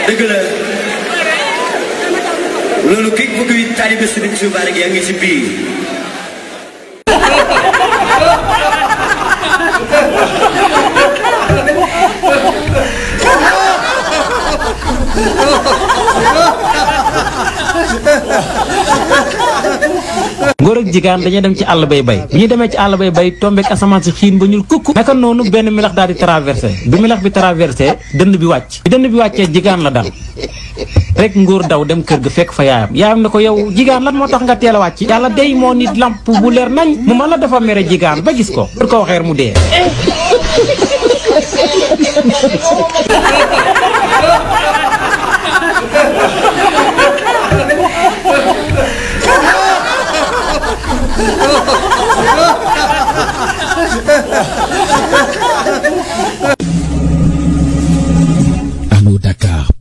dëgg la loolu képp ku kuy taalibe Sëriñ Tuubaa rek yaa ngi ci biir góor ak jigéen dañuy dem ci àll bay bay bi ñu demee ci àll bay bay tombeek asamaan si xiin ba ñuul kukk naka noonu benn milax daal di traversé bi milax bi traversé dënd bi wàcc bi dënd bi wàccee jigéen la dal rek nguur daw dem kër ga fekk fa yaayam yaayam ne ko yow jigéen lan moo tax nga teel a wàcc yàlla day moo nit lamp bu leer nañ mu ma la dafa mere jigéen ba gis ko pour ko waxeer mu dee Dakar